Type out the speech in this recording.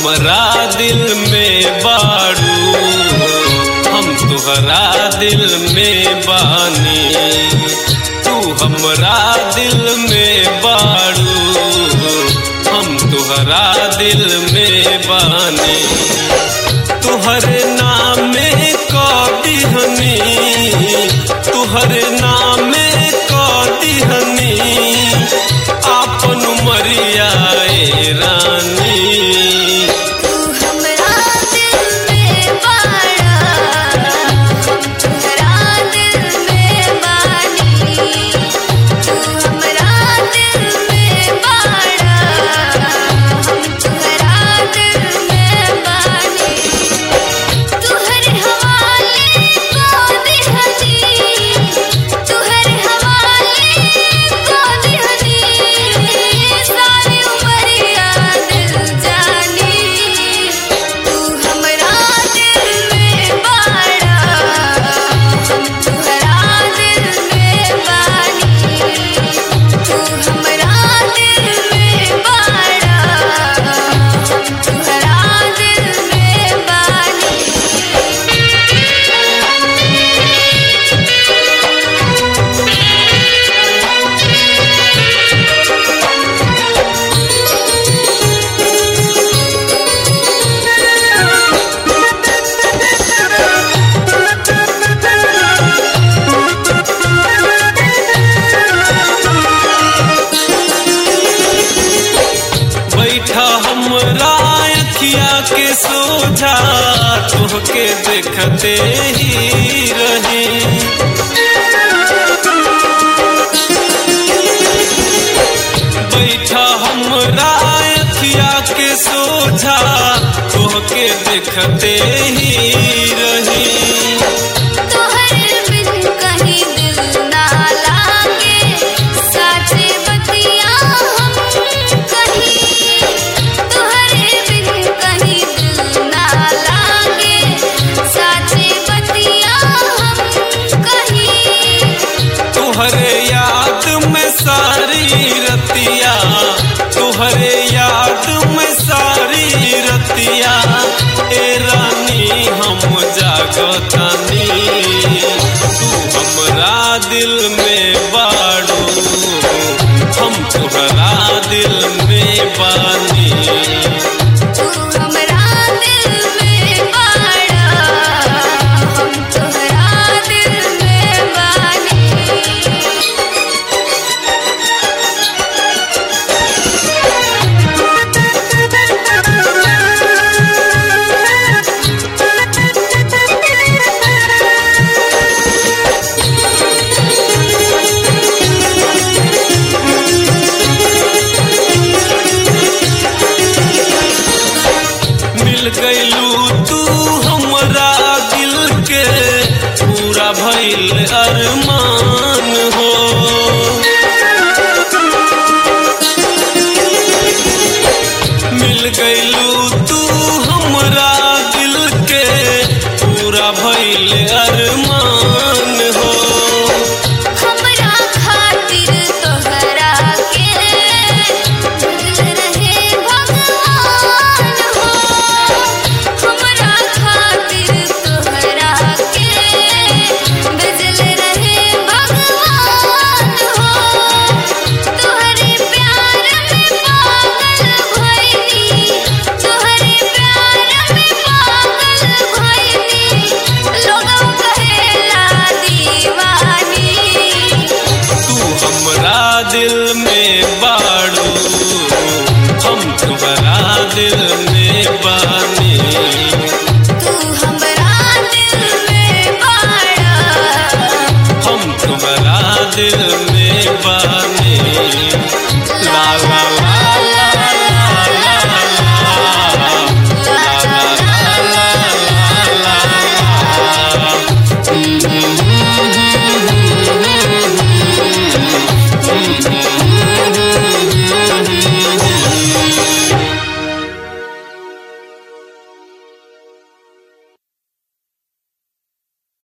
हमरा दिल में बाड़ू हम तुहरा दिल में बानी तू हमरा दिल में बाड़ू हम तुहरा दिल में बानी तुहरे नामे कदिहनी तुहरे नामे कदिहनी आपन मरिया रानी तू हमरा दिल में बाड़ा हम तुहरा दिल में बानी तू हमरा दिल में बाड़ा हम तुहरा दिल में बानी तुहरे हवाले को दिहनी तुहरे हवाले को दिहनी सारी उमरिया दिल जानी तू हमरा दिल में बाड़ा हम तुहरा दिल में बानी तू हमरा दिल में बाड़ा हम तुहरा दिल में बानी बैठा हमरा अखिया के सोझा तोहके देखते ही रही बैठा हमरा अखिया के सोझा तोहके देखते ही रही तोहरे बिन कहीं दिल ना लागे साचे बतिया हम कहीं तोहरे बिन कहीं दिल ना लागे साचे बतिया हम कहीं तुहरे याद में सारी रतिया तुहरे याद में सारी रतिया ए रानी हम जागतानी तू हमरा दिल में बाड़ू हम तुहरा